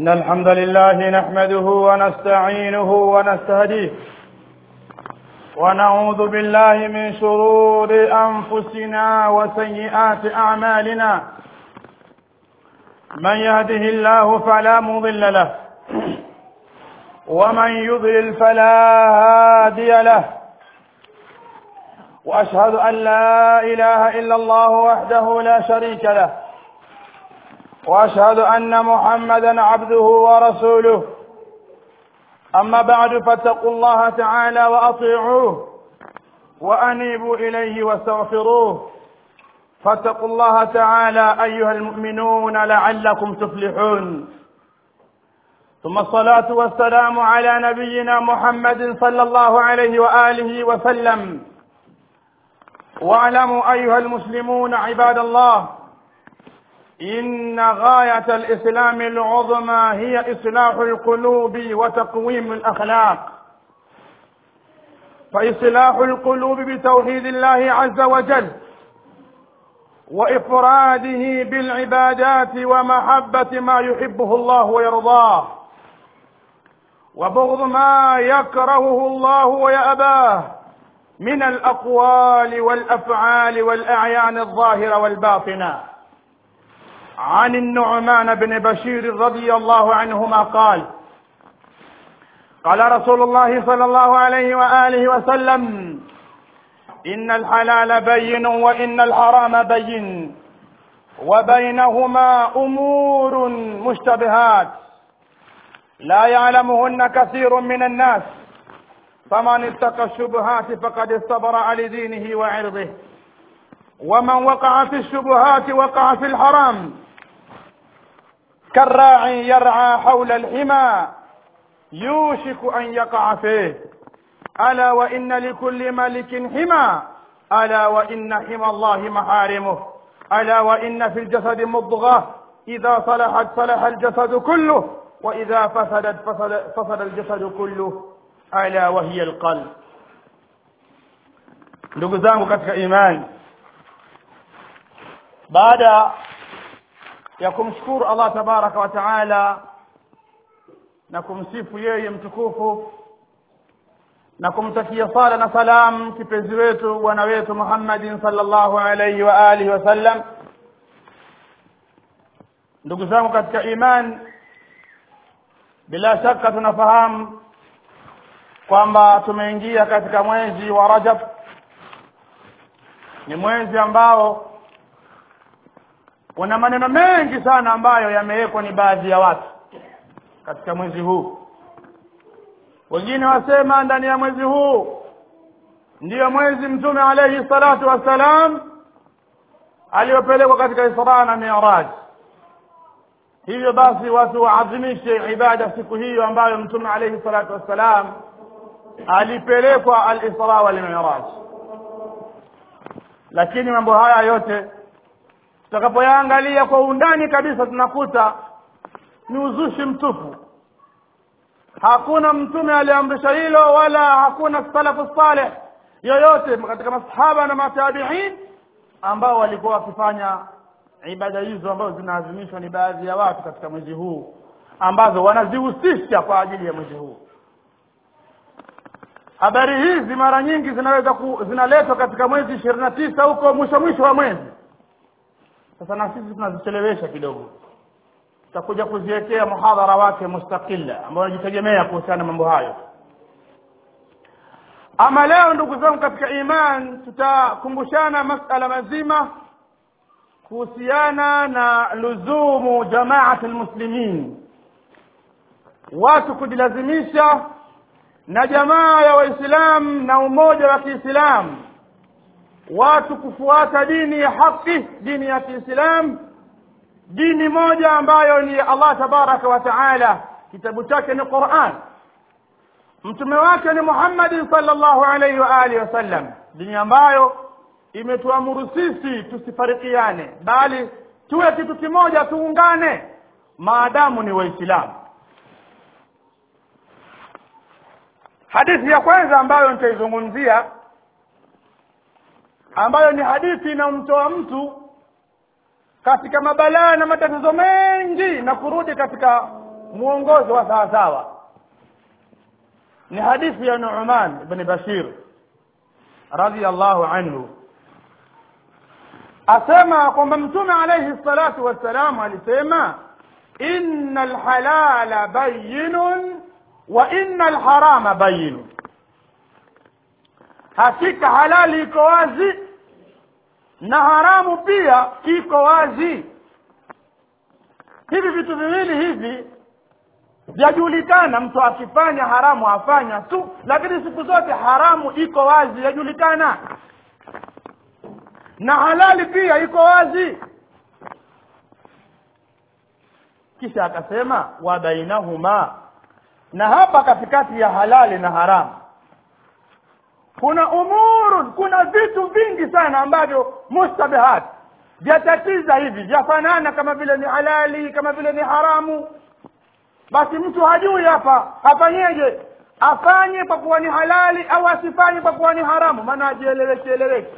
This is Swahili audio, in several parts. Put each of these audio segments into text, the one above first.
إن الحمد لله نحمده ونستعينه ونستهديه ونعوذ بالله من شرور أنفسنا وسيئات أعمالنا من يهده الله فلا مضل له ومن يضلل فلا هادي له وأشهد أن لا إله إلا الله وحده لا شريك له واشهد ان محمدا عبده ورسوله اما بعد فاتقوا الله تعالى واطيعوه وانيبوا اليه واستغفروه فاتقوا الله تعالى ايها المؤمنون لعلكم تفلحون ثم الصلاه والسلام على نبينا محمد صلى الله عليه واله وسلم واعلموا ايها المسلمون عباد الله إن غاية الإسلام العظمى هي إصلاح القلوب وتقويم الأخلاق فإصلاح القلوب بتوحيد الله عز وجل وإفراده بالعبادات ومحبة ما يحبه الله ويرضاه وبغض ما يكرهه الله ويأباه من الأقوال والأفعال والأعيان الظاهرة والباطنة عن النعمان بن بشير رضي الله عنهما قال قال رسول الله صلى الله عليه وآله وسلم إن الحلال بين وإن الحرام بين وبينهما أمور مشتبهات لا يعلمهن كثير من الناس فمن اتقى الشبهات فقد استبرأ لدينه وعرضه ومن وقع في الشبهات وقع في الحرام كالراعي يرعى حول الحمى يوشك أن يقع فيه ألا وإن لكل ملك حمى ألا وإن حمى الله محارمه ألا وإن في الجسد مضغة إذا صلحت صلح الجسد كله وإذا فسدت فسد, فسد الجسد كله ألا وهي القلب ndugu zangu katika imani baada ya kumshukuru Allah tabaraka wa taala na kumsifu yeye mtukufu na kumtakia sala na salam kipenzi wetu bwana wetu Muhammadin sallallahu alayhi wa alihi wasallam ndugu zangu katika iman bila shaka tunafahamu kwamba tumeingia katika mwezi wa Rajab ni mwezi ambao kuna maneno mengi sana ambayo yamewekwa ni baadhi ya watu katika mwezi huu wengine wasema ndani ya mwezi huu ndiyo mwezi mtume alayhi salatu wassalam aliyopelekwa katika Isra na Mi'raj hivyo basi watu waadhimishe ibada siku hiyo ambayo mtume alayhi salatu wassalam alipelekwa al-Isra wal Mi'raj lakini mambo haya yote tutakapoyaangalia kwa undani kabisa tunakuta ni uzushi mtupu hakuna mtume aliamrisha hilo wala hakuna salafu saleh yoyote katika masahaba na matabiin ambao walikuwa wakifanya ibada hizo ambazo zinaadhimishwa ni baadhi ya watu katika mwezi huu ambazo wanazihusisha kwa ajili ya mwezi huu habari hizi mara nyingi zinaweza ku, zinaletwa katika mwezi ishirini na tisa huko mwisho mwisho wa mwezi sasa na sisi tunazichelewesha kidogo tutakuja kuziwekea muhadhara wake mustaqilla ambao unajitegemea kuhusiana na mambo hayo ama leo ndugu zangu katika iman tutakumbushana masala mazima kuhusiana na luzumu jamaati lmuslimin watu kujilazimisha na jamaa ya waislamu na umoja wa kiislamu watu kufuata dini ya haki dini ya kiislamu dini moja ambayo ni Allah tabaraka wa taala kitabu chake ni Qur'an mtume wake ni Muhammad sallallahu alaihi wa alihi wasallam dini ambayo imetuamuru sisi tusifarikiane bali tuwe kitu kimoja tuungane maadamu ni waislamu hadithi ya kwanza ambayo nitaizungumzia ambayo ni hadithi inamtoa mtu katika mabalaa na matatizo mengi na kurudi katika mwongozo wa sawa sawa ni hadithi ya Nu'man ibn Bashir radiyallahu anhu asema kwamba mtume alayhi salatu wassalam alisema inna alhalala bayyinun wa inna alharama bayyinun hakika halali iko wazi na haramu pia iko wazi hivi vitu viwili hivi vyajulikana mtu akifanya haramu afanya tu lakini siku zote haramu iko wazi yajulikana na halali pia iko wazi kisha akasema wa bainahuma na hapa katikati ya halali na haramu kuna umurun kuna vitu vingi sana ambavyo mustabihat vyatatiza hivi vyafanana kama vile ni halali kama vile ni haramu basi mtu hajui hapa afanyeje afanye kwa kuwa ni halali au asifanye kwa kuwa ni haramu maana ajieleweke eleweke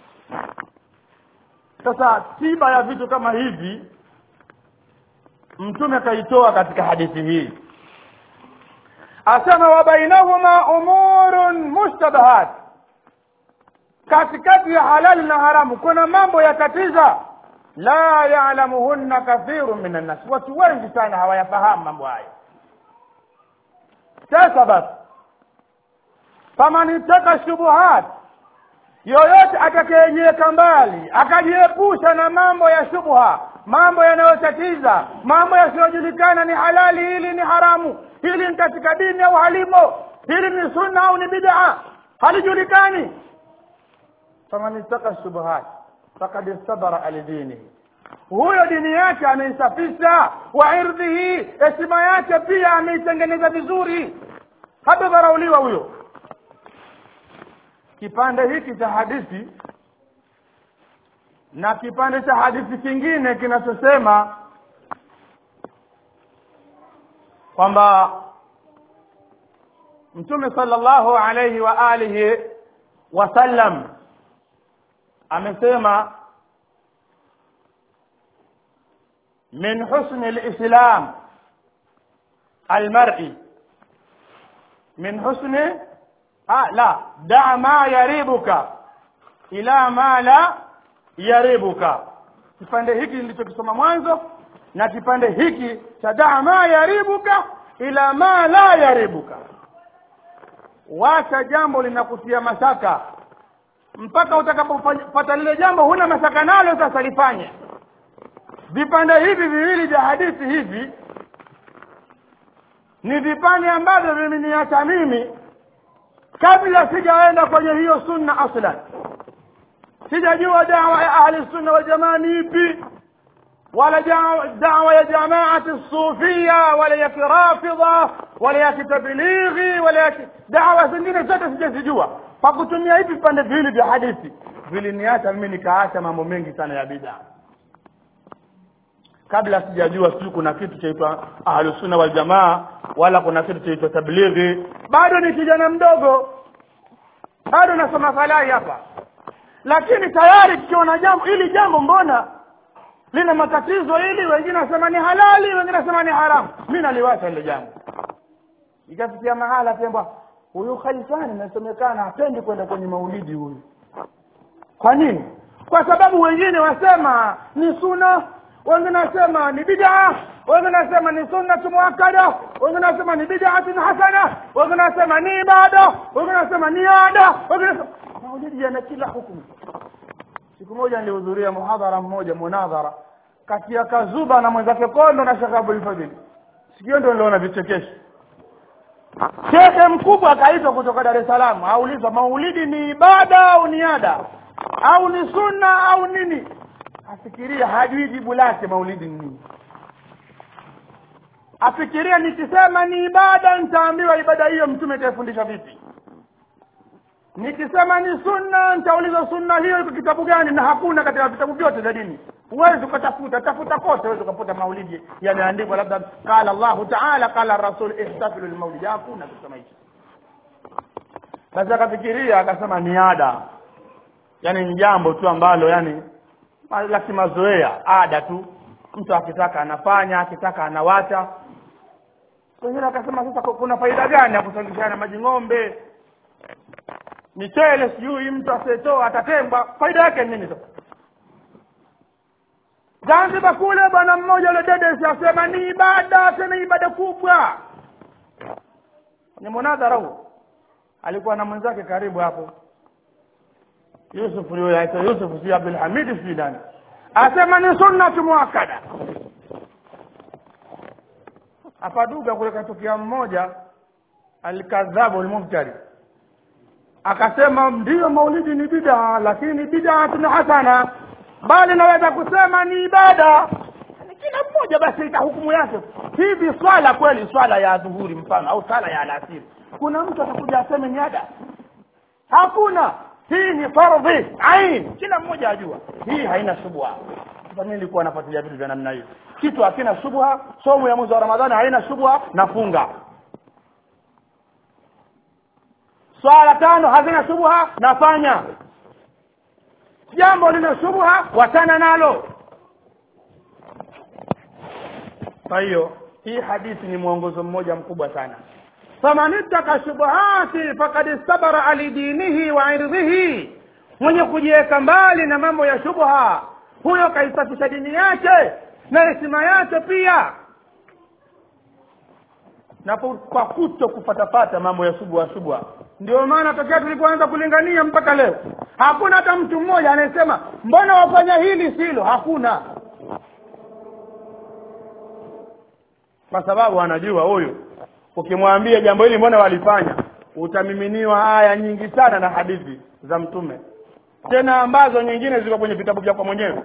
sasa tiba ya vitu kama hivi mtume kaitoa katika hadithi hii asema wa bainahuma umurun mushtabahat katikati ya halali na haramu kuna mambo yakatiza la ya'lamuhunna kathirun minan nas watu wengi sana hawayafahamu mambo hayo sasa basi faman ittaka shubuhat yoyote atakayejiweka mbali akajiepusha na mambo ya shubha mambo yanayotatiza mambo yasiyojulikana ni halali hili ni haramu hili ni katika dini au halimo hili ni sunna au ni bid'a halijulikani faman ittaka shubuhat faqad istabara alidinihi huyo dini yake ameisafisha wa irdhihi heshima yake pia ameitengeneza vizuri hatadharauliwa huyo kipande hiki cha hadithi na kipande cha hadithi kingine kinachosema kwamba mtume sallallahu alayhi wa alihi wasallam amesema min husni alislam almar'i min husni ah la da ma yaribuka ila ma la yaribuka kipande hiki nilichokisoma mwanzo na kipande hiki cha da ma yaribuka ila ma la yaribuka wacha jambo linakutia mashaka mpaka utakapopata lile jambo huna mashaka nalo sasa lifanye vipande hivi viwili vya hadithi hivi ni vipande ambavyo vimeniacha mimi kabla sijaenda kwenye hiyo sunna aslan sijajua dawa ya ahli sunna wal jamaa ni ipi wala dawa ya jamaati sufia wala ya kirafidha wala ya kitablighi wala ya dawa zingine zote sijazijua kwa kutumia hivi vipande viwili vya hadithi viliniacha mimi nikaacha mambo mengi sana ya bid'a kabla sijajua sijui kuna kitu chaitwa ahlusunna wal jamaa wala kuna kitu chaitwa tablighi bado ni kijana mdogo bado nasoma falai hapa lakini tayari tukiona jambo ili jambo mbona lina matatizo ili wengine wasema ni halali wengine wasema ni haramu mi naliwacha ile jambo ikafikia mahala pia huyu khalifani inasemekana hapendi kwenda kwenye maulidi huyu kwa nini kwa sababu wengine wasema ni suna wengine wasema ni bid'a wengine wasema ni sunnatu muakkada wengine wasema ni bid'atun hasana wengine wasema ni ibada wengine wasema ni ada wengine maulidi yana kila hukumu siku moja nilihudhuria muhadhara mmoja munadhara kati ya kazuba na mwenzake kondo na shekh abul fadhil sikio ndio niliona vichekesho shekhe mkubwa akaitwa kutoka dar es salaam aulizwa maulidi ni ibada au ni ada au ni sunna au nini afikiria hajui jibu lake maulidi ni nini afikiria nikisema ni ibada nitaambiwa ibada hiyo mtume itaifundisha vipi nikisema ni sunna nitaulizwa sunna hiyo iko kitabu gani na hakuna katika vitabu vyote vya dini huwezi ukatafuta tafuta kote huwezi ukaputa maulidi yameandikwa labda qala llahu taala qala rasul ihtafilu lmaulidi hakuna kusema hicho basi akafikiria akasema ni ada yani ni jambo tu ambalo yani la kimazoea ada tu mtu akitaka anafanya akitaka anawacha wengine wakasema sasa kuna faida gani ya kusangishana maji ng'ombe michele sijui mtu asiyetoa atatengwa faida yake ni nini sasa zanzibar kule bwana mmoja ule dedesi asema ni ibada tena ibada kubwa ni munadhara huo alikuwa na mwenzake karibu hapo yusuf huyo aitwa yusuf si abdulhamidi si nani asema ni sunnatu muakada apaduga kule katokea mmoja alkadhabu lmubtari akasema ndiyo maulidi ni bidaa lakini bidatun hasana bali naweza kusema ni ibada Ni kila mmoja basi ita hukumu yake hivi swala kweli swala ya dhuhuri mfano au swala ya alasiri kuna mtu atakuja aseme ni ada hakuna hii ni fardhi ain kila mmoja ajua hii haina shubha sasa mimi nilikuwa nafuatilia vitu vya namna hiyo kitu hakina shubha somo ya mwezi wa ramadhani haina shubha nafunga swala tano hazina shubha nafanya jambo lina shubha watana nalo kwa hiyo hii hadithi ni mwongozo mmoja mkubwa sana faman ittaka shubuhati fakad istabara ali dinihi wa irdhihi mwenye kujiweka mbali na mambo ya shubha huyo kaisafisha dini yake na heshima yake pia na kwa kuto kufatafata mambo ya shubha shubha ndio maana tokea tulipoanza kulingania mpaka leo hakuna hata mtu mmoja anayesema mbona wafanya hili silo hakuna kwa sababu anajua huyu ukimwambia jambo hili mbona walifanya utamiminiwa aya nyingi sana na hadithi za mtume tena ambazo nyingine ziko kwenye vitabu vyako mwenyewe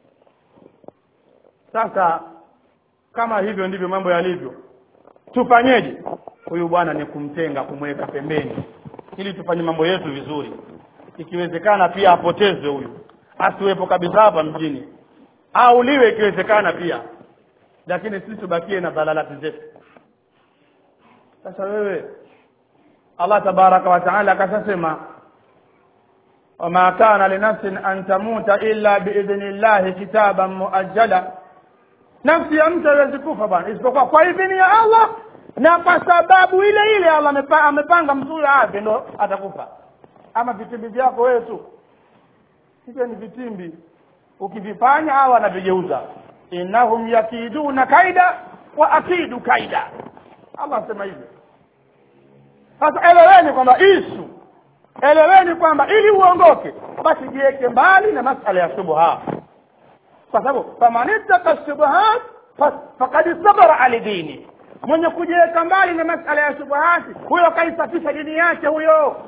sasa kama hivyo ndivyo mambo yalivyo tufanyeje huyu bwana ni kumtenga kumweka pembeni ili tufanye mambo yetu vizuri ikiwezekana pia apotezwe huyu asiwepo kabisa hapa mjini auliwe ikiwezekana pia lakini sisi tubakie na dhalalati zetu sasa wewe allah tabaraka wa taala akashasema wama kana linafsin an tamuta illa biidhni llahi kitaban muajjala nafsi ya mtu haiwezi kufa bwana isipokuwa kwa idhini ya allah na kwa sababu ile ile allah amepa, amepanga mzuri afe ndo atakufa ama vitimbi vyako wewe tu hivyo ni vitimbi ukivifanya hawa wanavigeuza innahum yakiduna kaida wa akidu kaida allah asema hivyo sasa eleweni kwamba isu eleweni kwamba ili uongoke basi jiweke mbali na masala ya shubha kwa sababu faman ittaka shubuhat fakad sabara ali dini mwenye kujiweka mbali na masala ya shubuhati huyo kaisafisha dini yake huyo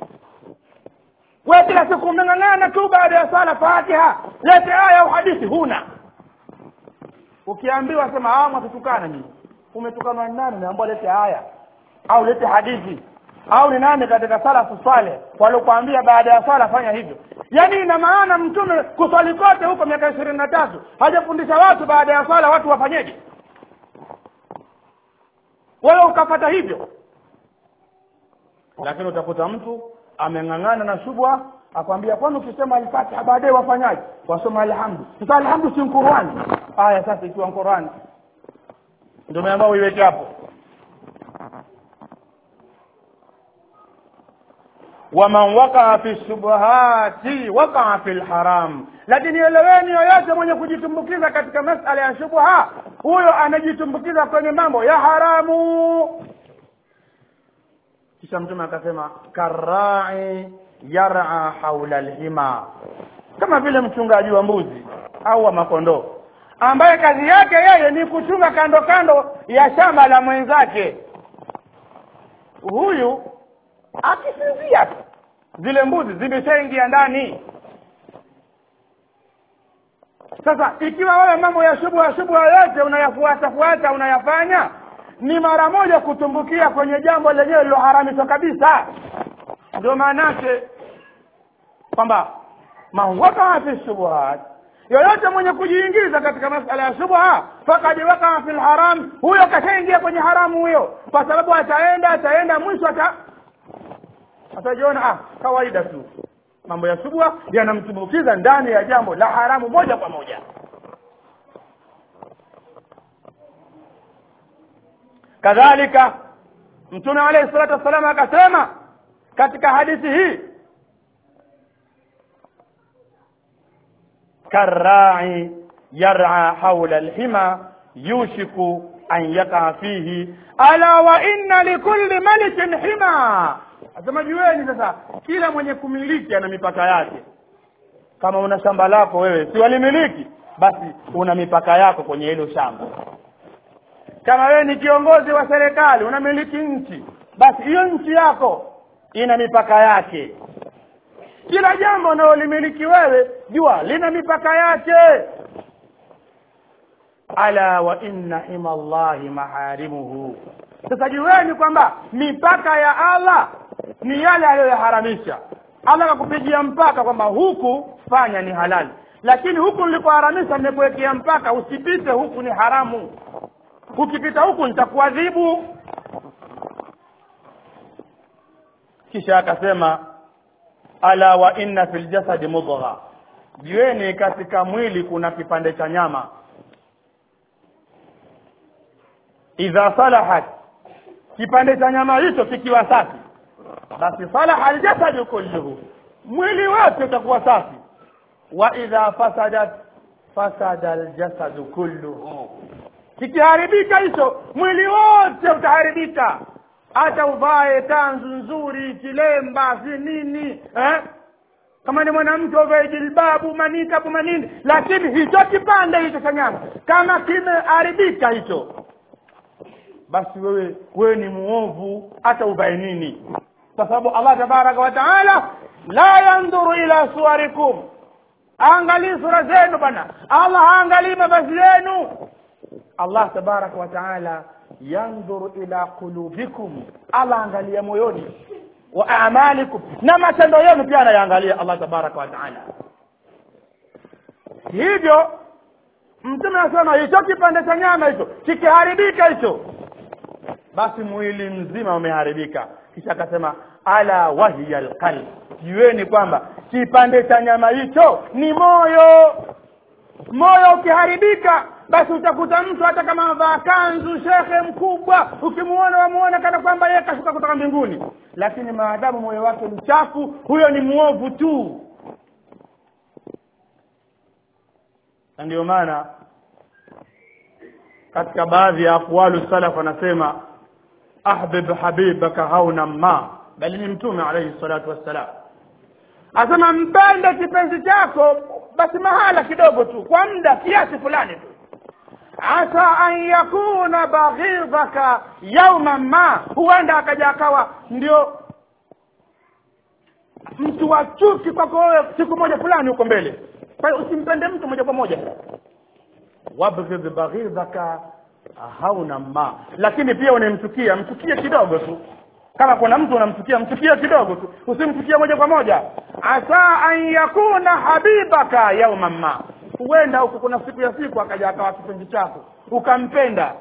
we kila siku umeng'ang'ana tu baada ya sala fatiha lete aya au hadithi huna ukiambiwa sema hawa mwatutukana nyinyi umetukanwa ni nani naambia lete aya au lete hadithi au ni nani katika salafu swale waliokuambia baada ya swala fanya hivyo yaani ina maana mtume kuswali kote huko miaka ishirini na tatu hajafundisha watu baada ya swala watu wafanyeje wewe ukafata hivyo lakini utakuta mtu ameng'ang'ana na shubha akwambia kwani ukisema alfatiha baadaye wafanyaje wasoma alhamdu sasa alhamdu si qurani aya sasa ikiwa qurani ndio umeambao uiweke hapo waman wakaa fi shubuhati wakaa fi lharam lakini eleweni yoyote mwenye kujitumbukiza katika masala ya shubha huyo anajitumbukiza kwenye mambo ya haramu kisha mtume akasema karai yara haula lhima kama vile mchungaji wa mbuzi au wa makondoo ambaye kazi yake yeye ni kuchunga kando kando ya shamba la mwenzake huyu akisinzia tu zile mbuzi zimeshaingia ndani sasa ikiwa wewe mambo ya shubha shubha yote unayafuata fuata unayafanya ni mara moja kutumbukia kwenye jambo lenyewe liloharamishwa kabisa ndio maanake kwamba man wakaa fi shubuhat yoyote mwenye kujiingiza katika masala ya shubha fakad wakaa fi lharam huyo kashaingia kwenye haramu huyo kwa sababu ataenda ataenda mwisho ata atajiona ah kawaida tu mambo ya shubha yanamtumbukiza ndani ya jambo la haramu moja kwa moja kadhalika mtume alayhi salatu wassalam akasema katika hadithi hii karrai yar'a hawla alhima yushiku an yaqa fihi ala wa inna likulli malikin hima asema jueni sasa kila mwenye kumiliki ana mipaka yake kama una shamba lako wewe si walimiliki basi una mipaka yako kwenye hilo shamba kama wewe ni kiongozi wa serikali unamiliki nchi basi hiyo nchi yako ina mipaka yake kila jambo unalolimiliki wewe jua lina mipaka yake ala wa inna hima allahi maharimuhu sasa jueni kwamba mipaka ya allah ni yale aliyoyaharamisha allah akakupigia mpaka kwamba huku fanya ni halali lakini huku nilikoharamisha nimekuwekea mpaka usipite huku ni haramu ukipita huku nitakuadhibu kisha akasema ala wa inna fil jasadi mudgha jueni katika mwili kuna kipande cha nyama idha salahat kipande cha nyama hicho kikiwa safi basi salaha aljasadu kulluhu mwili wote utakuwa safi wa idha fasadat fasada aljasadu kulluhu kikiharibika hicho mwili wote utaharibika hata uvae tanzu nzuri kilemba si nini eh? kama ni mwanamke uvae jilbabu manikabu manini lakini hicho kipande hicho cha nyama kama kimeharibika hicho basi wewe wewe ni muovu hata uvae nini kwa sababu allah tabaraka wa taala la yandhuru ila suwarikum aangalii sura zenu bana allah haangalii mavazi yenu allah tabaraka wa taala yandhuru ila qulubikum allah angalia moyoni wa amalikum na matendo yenu pia anayaangalia allah tabaraka wa taala hivyo mtume anasema hicho kipande cha nyama hicho kikiharibika hicho basi mwili mzima umeharibika kisha akasema ala wahiya alqalb jueni kwamba kipande cha nyama hicho ni moyo moyo ukiharibika basi utakuta mtu hata kama avaa kanzu shekhe mkubwa ukimuona wamuona kana kwamba yeye kashuka kutoka mbinguni lakini maadamu moyo wake ni chafu huyo ni mwovu tu na ndio maana katika baadhi ya aqwalu salaf anasema ahbib habibaka hauna ma bali ni mtume alayhi salatu wassalam asema mpende kipenzi chako basi mahala kidogo tu kwa muda kiasi fulani tu asa an yakuna baghidhaka yauma ma huenda akaja akawa ndio mtu wa chuki kwako wewe siku moja fulani huko mbele kwa hiyo usimpende mtu moja kwa moja wabghidh baghidhaka hauna ma lakini pia unamchukia mchukie kidogo tu kama kuna mtu unamchukia mchukie kidogo tu usimchukie moja kwa moja asa an yakuna habibaka yauma ma huenda huku kuna siku ya siku akaja akawa kipenzi chako ukampenda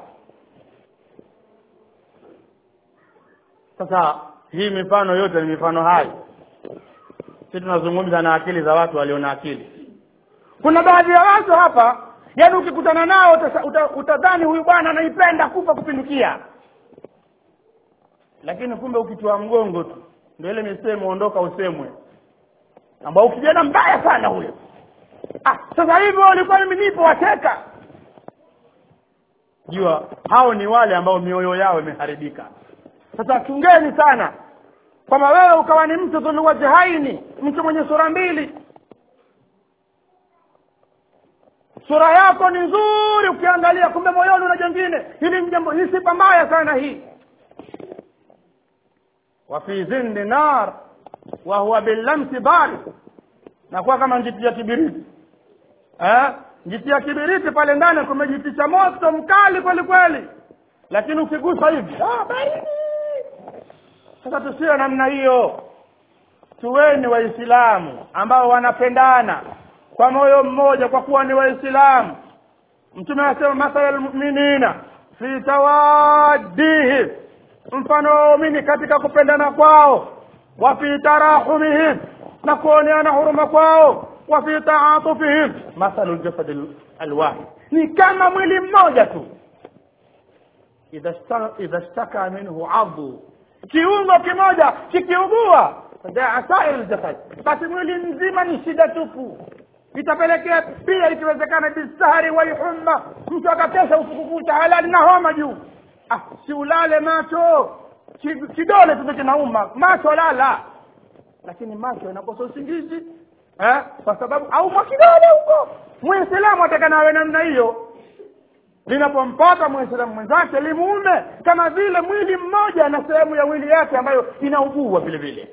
sasa hii mifano yote ni mifano hai si tunazungumza na akili za watu walio na akili kuna baadhi ya watu hapa yaani ukikutana nao utadhani uta, uta huyu bwana anaipenda kufa kupindukia lakini kumbe ukitoa mgongo tu ndio ile misemo ondoka usemwe ambao ukijana mbaya sana huyo ah sasa hivi walikuwa mimi nipo wateka jua hao ni wale ambao mioyo yao imeharibika sasa chungeni sana kwamba wewe ukawa ni mtu dhuluwajhaini mtu mwenye sura mbili sura yako ni nzuri ukiangalia kumbe moyoni una jengine hili ni jambo ni sifa mbaya sana hii wa fi zindi nar wa huwa billamsi bari nakuwa kama njiti ya kibiriti eh? njiti ya kibiriti pale ndani kumejitisha moto mkali kweli kweli lakini ukigusa hivi ah, baridi sasa tusiwe namna hiyo tuweni waislamu ambao wanapendana kwa moyo mmoja kwa kuwa ni waislamu mtume anasema mathala lmuminina fi tawaddihim mfano wa waumini katika kupendana kwao wa fi tarahumihim na kuoneana huruma kwao wa fi taatufihim mathalu ljasadi alwahid ni kama mwili mmoja tu idha shta- idha shtaka minhu adhu kiungo kimoja kikiugua fadaa sair ljasad basi mwili mzima ni shida tupu itapelekea pia ikiwezekana bisahari walhumma mtu akakesha usiku kucha halali na homa juu ah, si ulale macho Ki- kidole tu kinauma macho lala lakini macho inakosa usingizi eh? kwa sababu au mwa kidole huko muislamu atakana awe namna hiyo linapompata muislamu mwenzake limuume kama vile mwili mmoja na sehemu ya mwili yake ambayo inaugua vile vile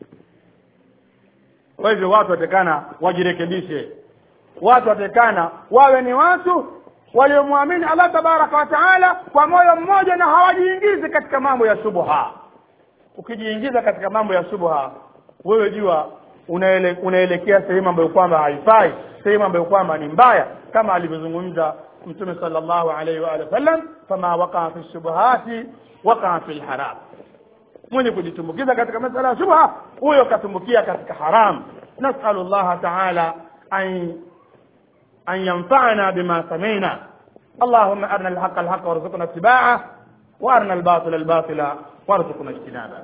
kwa hivyo watu watekana wajirekebishe watu watekana wawe ni watu waliomwamini allah tabaraka wa taala kwa moyo mmoja na hawajiingizi katika mambo ya shubha ukijiingiza katika mambo ya shubha wewe jua unaele, unaelekea sehemu ambayo kwamba haifai sehemu ambayo kwamba ni mbaya kama alivyozungumza mtume sallallahu alaihi wa alihi wasallam fama wakaa fi shubuhati wakaa fi lharam mwenye kujitumbukiza katika masala ya shubha huyo katumbukia katika haram nasalu llaha taala an an yanfa'ana bima sami'na اللهم أرنا الحق الحق وارزقنا اتباعه وأرنا الباطل الباطل وارزقنا اجتنابه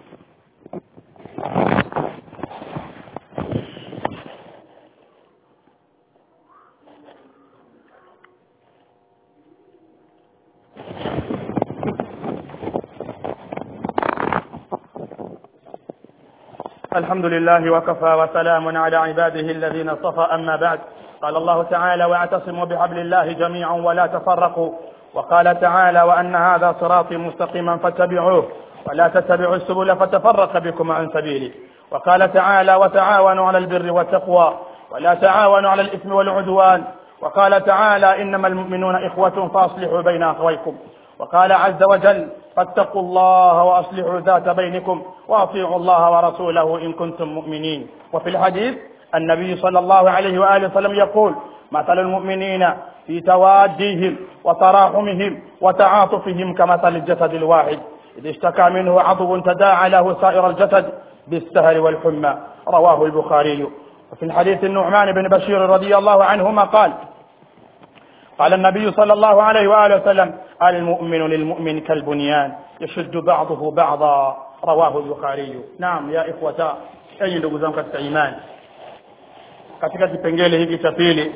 الحمد لله وكفى وسلام على عباده الذين اصطفى أما بعد قال الله تعالى واعتصموا بحبل الله جميعا ولا تفرقوا وقال تعالى وأن هذا صراطي مستقيما فاتبعوه ولا تتبعوا السبل فتفرق بكم عن سبيله وقال تعالى وتعاونوا على البر والتقوى ولا تعاونوا على الإثم والعدوان وقال تعالى إنما المؤمنون إخوة فأصلحوا بين أخويكم وقال عز وجل فاتقوا الله وأصلحوا ذات بينكم وأطيعوا الله ورسوله إن كنتم مؤمنين وفي الحديث النبي صلى الله عليه وآله وسلم يقول مثل المؤمنين في تواديهم وتراحمهم وتعاطفهم كمثل الجسد الواحد إذ اشتكى منه عضو تداعى له سائر الجسد بالسهر والحمى رواه البخاري وفي الحديث النعمان بن بشير رضي الله عنهما قال قال النبي صلى الله عليه وآله وسلم المؤمن للمؤمن كالبنيان يشد بعضه بعضا رواه البخاري نعم يا إخوة أي ndugu zangu katika imani katika kipengele hiki cha pili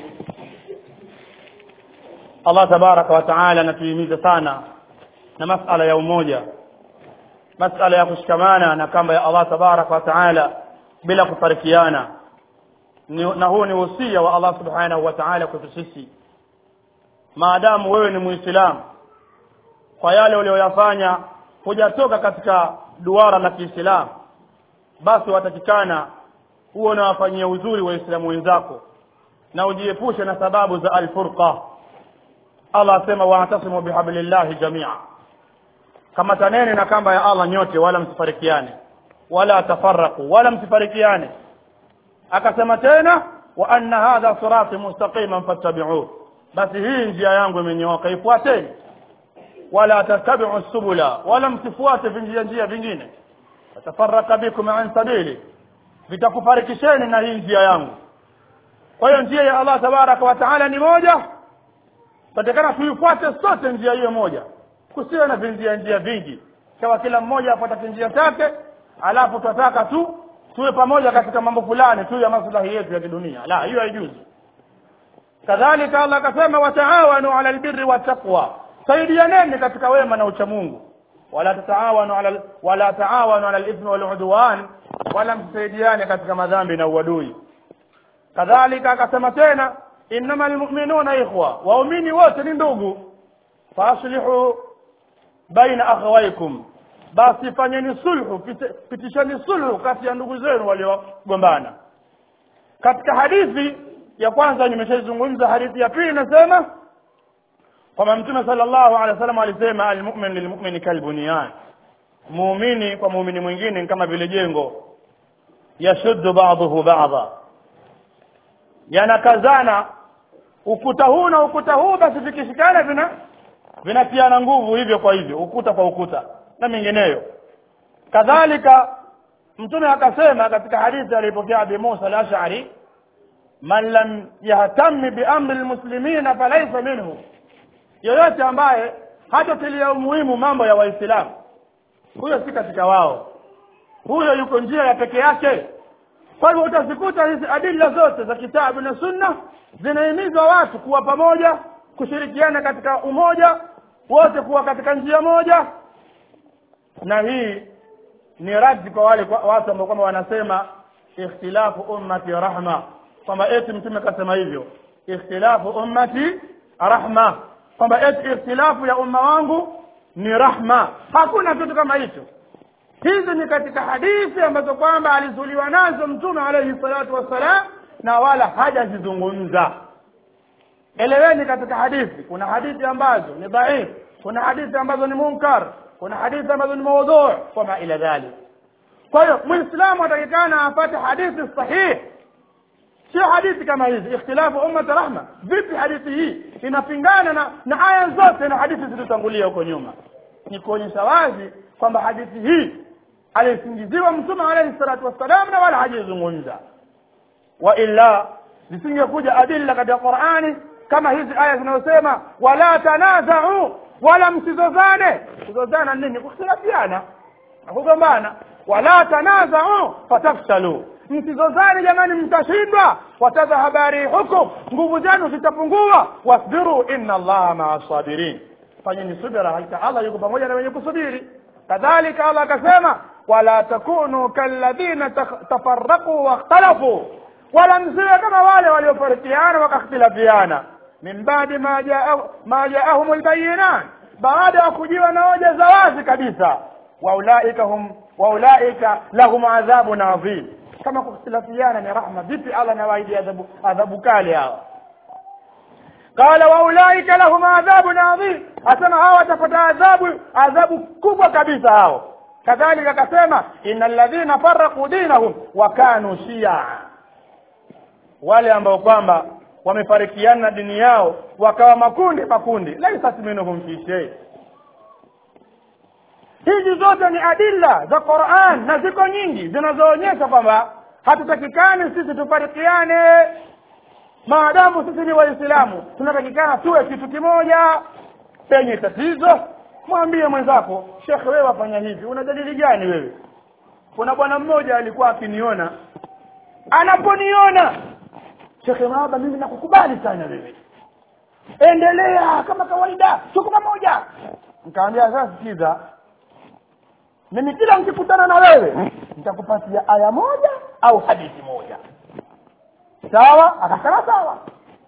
Allah tabaraka wa taala anatuhimiza sana na masala ya umoja masala ya kushikamana na kamba ya Allah tabaraka wa taala bila kufarikiana Ni- na huu ni usia wa Allah subhanahu wa taala kwetu sisi maadamu wewe ni muislamu kwa yale uliyoyafanya hujatoka katika duara la kiislamu basi watakikana huo unawafanyia uzuri waislamu wenzako na ujiepushe na sababu za alfurqa allah asema waatasimu bihablillahi jamia kamataneni na kamba ya allah nyote wala msifarikiane wala tafaraku wala msifarikiane akasema tena wa anna hadha sirati mustaqiman fattabi'uhu basi hii njia yangu imenyooka ifuateni wala tattabi'u subula wala msifuate vinjia njia vingine fatafaraka bikum an sabili vitakufarikisheni na hii njia yangu kwa hiyo njia ya Allah tabaraka wa taala ni moja tatakana tuifuate sote njia hiyo moja kusiwe na vinjia njia vingi kawa kila mmoja afuata njia chake alafu tunataka tu tuwe pamoja katika mambo fulani tu ya maslahi yetu ya kidunia la hiyo haijuzi kadhalika Allah akasema wataawanu ala albirri wattaqwa saidianeni katika wema na uchamungu wala tataawanu ala wala taawanu ala alithmi waludwan wala msaidiane katika madhambi na uadui kadhalika akasema tena innama almu'minuna ikhwa waumini wote ni ndugu faaslihu baina akhawaykum basi fanyeni sulhu pite- pitisheni sulhu kati ya ndugu zenu waliogombana katika hadithi ya kwanza nimeshazungumza hadithi ya pili inasema kwamba mtume sallallahu alaihi wasallam alisema almu'min lilmu'mini kalbunyan muumini kwa muumini mwingine ni kama vile jengo yashuddu ba'dahu ba'dha yanakazana ukuta huu na ukuta huu basi vikishikana vina vinatiana nguvu hivyo kwa hivyo ukuta kwa ukuta na mengineyo kadhalika mtume akasema katika hadithi alipokea Abi Musa al-Ash'ari man lam yahtami bi amri almuslimina falaysa minhu yoyote ambaye hatotilia umuhimu mambo ya waislamu huyo si katika wao huyo yuko njia ya peke yake kwa hivyo utazikuta hizi adila zote za kitabu na sunna zinahimizwa watu kuwa pamoja kushirikiana katika umoja wote kuwa katika njia moja na hii ni raddi kwa wale kwa watu ambao kwamba wanasema ikhtilafu ummati rahma kwamba eti mtume kasema hivyo ikhtilafu ummati rahma kwamba eti ikhtilafu ya umma wangu ni rahma hakuna kitu kama hicho hizi ni katika hadithi ambazo kwamba alizuliwa nazo mtume alayhi salatu wassalam na wala hajazizungumza eleweni katika hadithi kuna hadithi ambazo ni dhaif kuna hadithi ambazo ni munkar kuna hadithi ambazo ni maudhu wama ila dhalik kwa hiyo muislamu atakikana apate hadithi sahihi sio hadithi kama hizi ikhtilafu ummat rahma vipi hadithi hii inapingana na na aya zote na hadithi zilizotangulia huko nyuma ni kuonyesha wazi kwamba hadithi hii alisingiziwa mtume alayhi salatu wassalam na wala hajizungumza wa illa zisingekuja adilla katika qurani kama hizi aya zinazosema wala tanazau wala msizozane kuzozana nini kukhtilafiana na kugombana wala tanazau fatafshalu msizozane jamani mtashindwa watadhhaba rihukum nguvu zenu zitapungua wasbiru inna allaha maa sabirin fanyeni subira hakika allah yuko pamoja na wenye kusubiri kadhalika allah akasema wala takunu kalladhina tafarraqu wakhtalafu wala msiwe kama wale waliofarikiana wakakhtilafiana min baadi ma jaa ma jaahum albayinat baada ya kujiwa na hoja za wazi kabisa waulaika hum waulaika lahum adhabun adhim kama kukhtilafiana ni rahma vipi allah nawaidi adhabu adhabu kali hawa qala waulaika lahum adhabun adhim asema hawa watapata adhabu adhabu kubwa kabisa hao kadhalika akasema innal ladhina farraqu dinahum wa kanu shia wale ambao kwamba wamefarikiana na dini yao wakawa makundi makundi laisat minhum fi shay hizi zote ni adilla za Qur'an na ziko nyingi zinazoonyesha kwamba hatutakikani sisi tufarikiane maadamu sisi ni waislamu tunatakikana tuwe kitu kimoja penye tatizo mwambie mwenzako shekhe wewe wafanya hivi una dalili gani wewe kuna bwana mmoja alikuwa akiniona anaponiona shekhe mahaba mimi nakukubali sana wewe endelea kama kawaida tuko pamoja nikamwambia sasa sikiza mimi kila nikikutana na wewe nitakupatia aya moja au hadithi moja sawa akasema sawa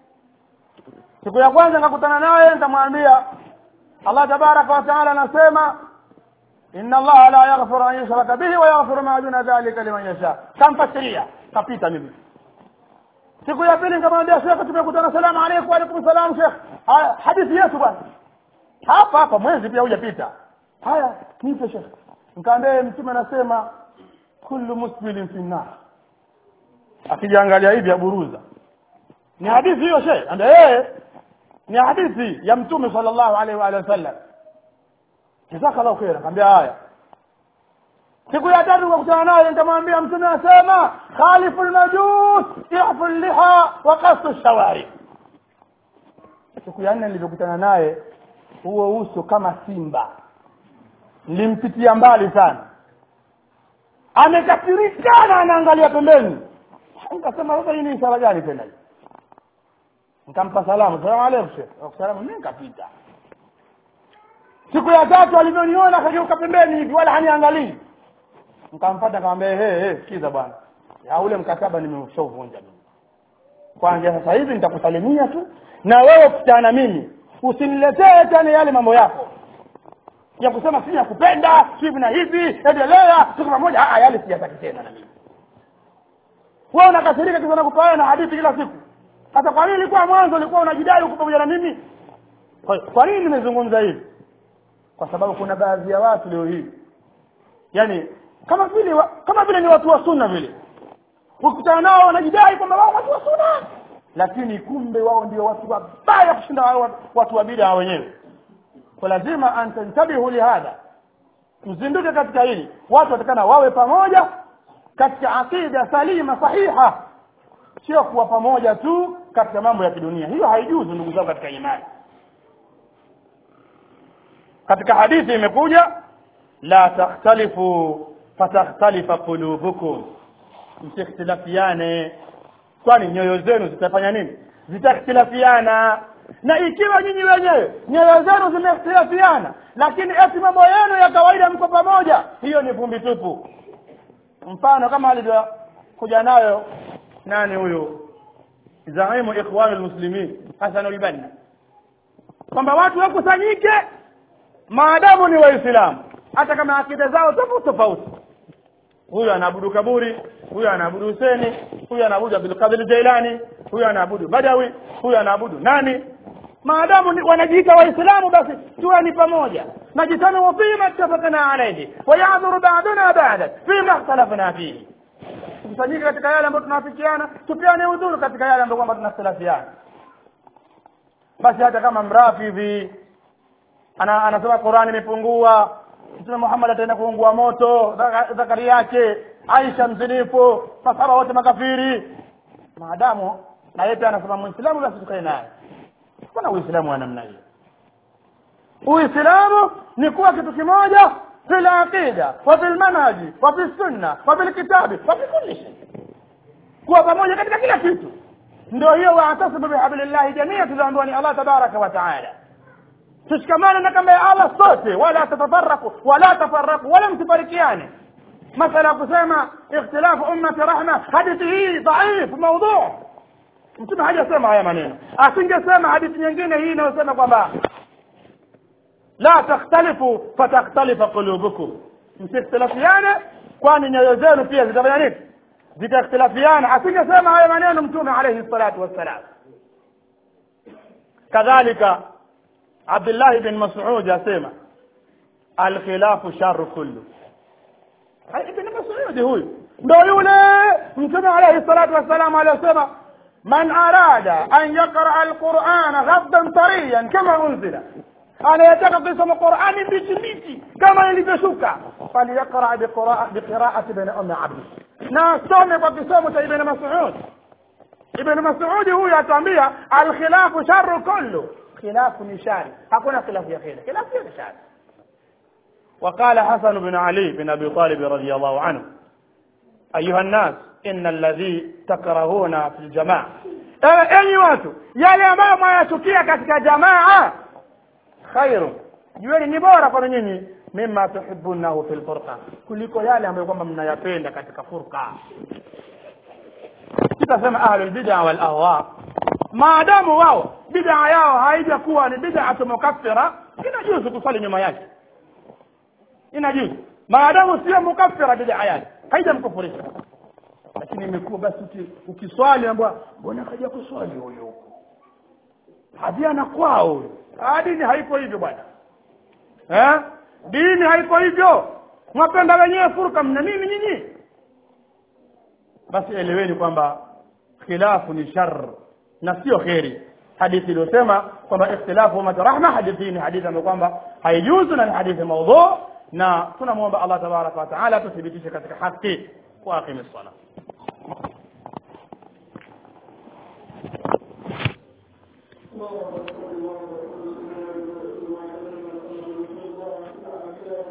siku ya kwanza nikakutana naye nitamwambia Allah tabaraka wa taala anasema inna Allah la yaghfiru an yushraka bihi wa yaghfiru ma duna dhalika liman yasha kamfasiria kapita mimi siku ya pili nikamwambia shekhe tumekutana salamu alaykum wa alaykum salam shekhe haya hadithi yetu bwana hapa hapa mwezi pia hujapita haya nipe shekhe nikamwambia mtume anasema kullu musbilin fi nar akijiangalia hivi aburuza ni hadithi hiyo shekhe ambia eh ni hadithi ya mtume sallallahu alaihi wa alihi wasallam jazakallahu khair akamwambia haya siku ya tatu nikakutana naye nikamwambia mtume anasema khalifu lmajus ifu liha wa kasu shawari siku ya nne nilivyokutana naye huo uso kama simba nilimpitia mbali sana amekasirikana anaangalia pembeni nikasema sasa hii ni ishara gani tena hii nikampa salamu salamu alaykum shekh salamu mimi nikapita siku ya tatu alivyoniona akageuka pembeni hivi wala haniangalii nikamfuata nikamwambia he he sikiza bwana ya ule mkataba nimeushauvunja mimi kwanza sasa hivi nitakusalimia tu na wewe ukutana na mimi usiniletee tena yale mambo yako ya kusema si nakupenda hivi na hivi endelea tuko pamoja ah yale siyataki tena na mimi wewe unakasirika kisa nakupaana na hadithi kila siku sasa kwa nini ilikuwa mwanzo ulikuwa unajidai uko pamoja na mimi kwa, kwa nini nimezungumza hivi kwa sababu kuna baadhi ya watu leo hii yani kama vile wa, kama vile ni watu wa sunna vile ukutana nao wanajidai kwamba wao watu wa sunna lakini kumbe wao ndio watu wabaya kushinda wao watu wa bid'a wenyewe kwa lazima antantabihu lihadha mzinduke katika hili watu watakana wawe pamoja katika aqida salima sahiha sio kuwa pamoja tu katika mambo ya kidunia hiyo haijuzu ndugu zangu katika imani katika hadithi imekuja la takhtalifu fatakhtalifa qulubukum msikhtilafiane kwani nyoyo zenu zitafanya nini zitakhtilafiana na ikiwa nyinyi wenyewe nyoyo zenu zimekhtilafiana lakini eti mambo yenu ya kawaida mko pamoja hiyo ni vumbi tupu mfano kama alivyokuja nayo nani huyu zaimu ikhwan almuslimin hasan albanna kwamba watu wakusanyike maadamu ni waislamu hata kama akida zao tofauti tofauti huyu anaabudu kaburi huyu anaabudu Huseni huyu anaabudu Abdul Qadir Jailani huyu anaabudu Badawi huyu anaabudu nani maadamu ni- wanajiita waislamu basi tuweni pamoja najitanu fima ittafaqna alayhi wa ya'dhuru ba'duna ba'da fima ikhtalafna fihi kusanyika katika yale ambayo tunafikiana tupeane udhuru katika yale ambayo kwamba tunakhtilafiana basi hata kama mrafidhi ana, anasema Qur'ani imepungua Mtume Muhammad ataenda kuungua moto Zaka- zakari yake Aisha mzinifu masahaba wote makafiri maadamu na yeye pia anasema muislamu basi tukae naye kuna uislamu wa namna hiyo uislamu ni kuwa kitu kimoja fil aqida wa fil manhaji wa fil sunna wa fil kitabi wa fi kulli shay kuwa pamoja katika kila kitu ndio hiyo waatasibu bihablillahi jamia tuliambiwa ni Allah tabaraka wa taala tushikamane na kamba ya Allah sote wala tatafaraku wala tafaraku wala msifarikiane masala ya kusema ikhtilafu ummati rahma hadithi hii dhaif maudhu mtume hajasema haya maneno asingesema hadithi nyingine hii inayosema kwamba la takhtalifu fatakhtalifa qulubukum msikhtilafiane kwani nyoyo zenu pia zitafanya nini zitakhtilafiana asingesema haya maneno mtume alayhi salatu wassalam kadhalika Abdullah bin Mas'ud asema alkhilafu sharru kullu ibn Mas'ud huyu ndio yule mtume alayhi salatu wassalam aliyosema man arada an yaqra alquran ghaddan tariyan kama unzila anayetaka kusoma Qur'ani mbichi mbichi kama ilivyoshuka falyaqra biqira'a biqira'ati ibn Umm Abd na asome kwa kisomo cha ibn Mas'ud ibn Mas'ud huyu atuambia alkhilafu sharru kullu khilafu ni shari hakuna khilafu ya kheri khilafu ni shari وقال حسن بن علي بن ابي طالب رضي الله عنه ايها الناس ان الذي تكرهون في الجماعه enyi watu yale ambayo mwayachukia katika jamaa khairu jueni ni bora kwa nyinyi mima tuhibunahu fil furqa kuliko yale ambayo kwamba mnayapenda katika furqa sitasema ahlul bid'a wal ahwa maadamu wao bid'a yao haijakuwa ni bid'atu mukaffira inajuzu kusali nyuma yake inajuzu maadamu sio mukaffira bid'a yake haijamkufurisha lakini imekuwa basi uki- ukiswali ambwa mbona kaja kuswali huyo huko hadiana kwao huyo Ah, dini haiko hivyo bwana eh dini haiko hivyo mwapenda wenyewe furka mna nini nyinyi basi eleweni kwamba khilafu ni shar na sio kheri hadithi iliyosema kwamba ikhtilafu ummat rahma hadithi hii ni hadithi ambayo kwamba haijuzu na ni hadithi maudhu na tunamwomba Allah tabaraka wa taala tuthibitishe katika haki wa aqimi sala اللهم صل وسلم